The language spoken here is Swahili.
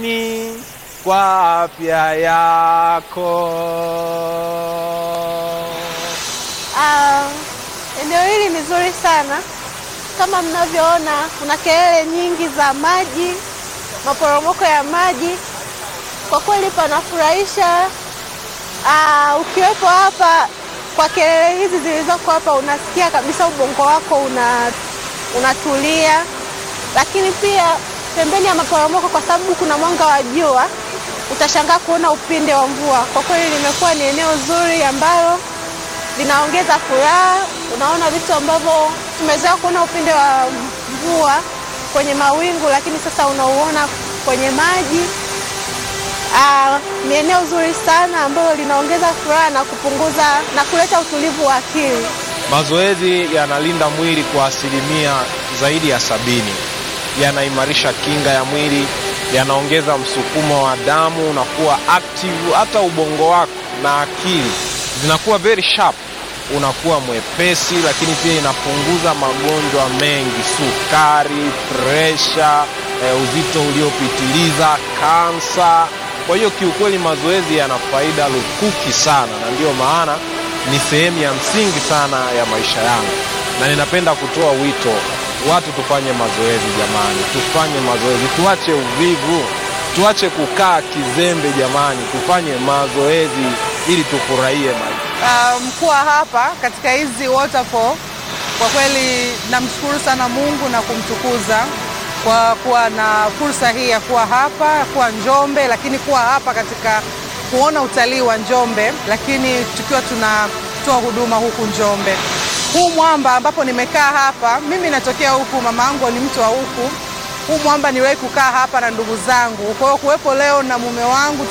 ni kwa afya yako. Ah, eneo hili ni zuri sana. Kama mnavyoona, kuna kelele nyingi za maji, maporomoko ya maji. Kwa kweli panafurahisha. Ah, ukiwepo hapa kwa kelele hizi zilizoko hapa, unasikia kabisa ubongo wako una unatulia. Lakini pia pembeni ya maporomoko, kwa sababu kuna mwanga wa jua, utashangaa kuona upinde wa mvua. Kwa kweli limekuwa ni eneo zuri ambalo linaongeza furaha. Unaona vitu ambavyo tumezoea kuona upinde wa mvua kwenye mawingu, lakini sasa unauona kwenye maji. Ah, ni eneo zuri sana ambalo linaongeza furaha na kupunguza na kuleta utulivu wa akili. Mazoezi yanalinda mwili kwa asilimia zaidi ya sabini, yanaimarisha kinga ya mwili, yanaongeza msukumo wa damu, unakuwa active, hata ubongo wako na akili zinakuwa very sharp, unakuwa mwepesi, lakini pia inapunguza magonjwa mengi, sukari, presha, eh, uzito uliopitiliza, kansa. Kwa hiyo kiukweli mazoezi yana faida lukuki sana, na ndiyo maana ni sehemu ya msingi sana ya maisha yangu, na ninapenda kutoa wito watu tufanye mazoezi jamani, tufanye mazoezi, tuache uvivu, tuache kukaa kizembe jamani, tufanye mazoezi ili tufurahie maisha. Um, kuwa hapa katika hizi waterfall kwa kweli namshukuru sana Mungu na kumtukuza kwa kuwa na fursa hii ya kuwa hapa, kuwa Njombe, lakini kuwa hapa katika kuona utalii wa Njombe, lakini tukiwa tunatoa huduma huku Njombe. Huu mwamba ambapo nimekaa hapa, mimi natokea huku, mama yangu ni mtu wa huku. Huu mwamba niliwahi kukaa hapa na ndugu zangu, kwa hiyo kuwepo leo na mume wangu